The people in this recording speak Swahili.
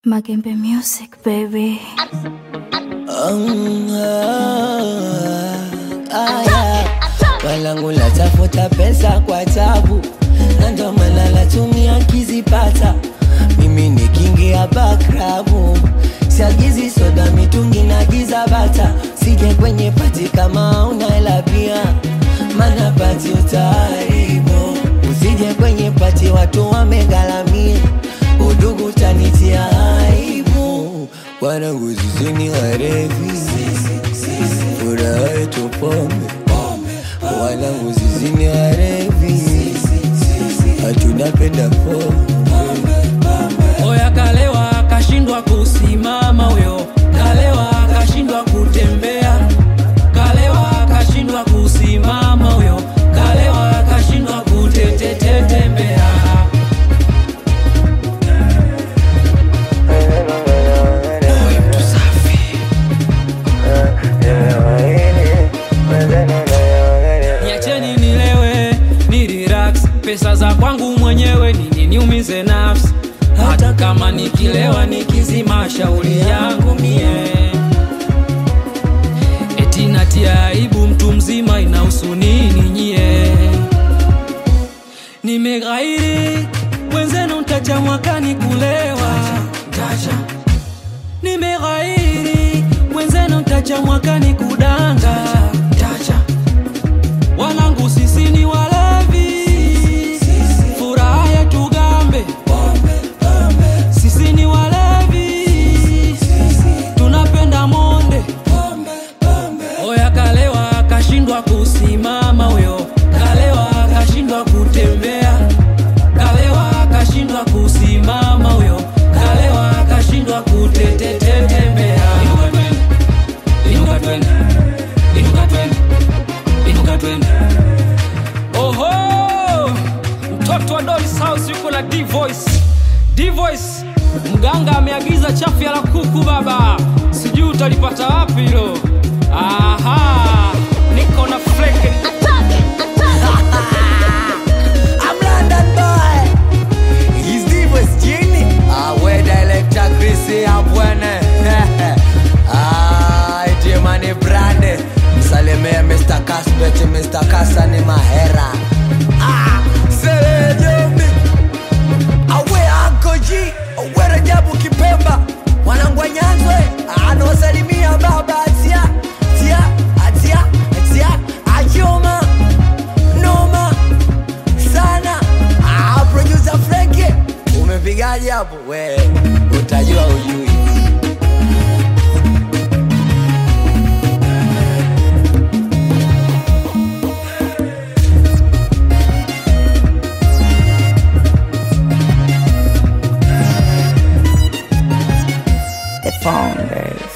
Magembe Music, baby. Um, ah, ah, yeah. Walangu natafuta pesa kwa tabu, na ndo maana natumia kizipata. Mimi ni kingi ya bakrabu, siagizi soda, mitungi na giza bata. Sije kwenye pati kama una hela pia, mana pati utaharibu. Usije kwenye pati watu wamegalamia, udugu tanitia aibu. Wanangu zizini warevi, furaha yetu pombe. Wanangu zizini warevi, hatunapenda pombe. Oya kalewa akashindwa kusimama huyo, kalewa akashindwa kutembea, kalewa akashindwa kusimama huyo, kalewa akashindwa kutetetetembea. Niacheni nilewe, ni relax, pesa za kwangu mwenyewe nini niumize nafsi, hata kama nikilewa nikizima shauri yangu mie eti natia aibu mtu mzima inahusu nini nyie? Nimeghairi mwenzenu ntacha mwakani kulewa Ntacha. Nimeghairi mwenzenu ntacha mwakani kudanga Ntacha. Wanangu sisi ni walevi, furaha yetu gambe. Sisi ni walevi, tunapenda monde. Oya kalewa akashindwa kusimama huyo, kalewa akashindwa kutembea, kalewa akashindwa kusimama huyo, kalewa akashindwa kutetetetembea. Inuka twende, inuka twende, inuka twende. Oho, mtoto wa Dolly's House yuko na D-Voice. D-Voice, mganga ameagiza chafya la kuku baba, sijui utalipata wapi hilo. Aha, niko na flake I'm London boy. He's the West Genie. Ah, where the electric greasy abwene. Ah, iti mani brande. Msalimie Mr. Casbet, Mr. Kasa ni mahera. Ah, sere jombi. Awe Uncle G, awe Rajabu Kipemba. Wanangu wa Nyanzwe, anawasalimia baba atia, tia, atia, atia, ajoma, noma sana ah, producer Frankie umepigaje hapo we utajua ujui The Founders.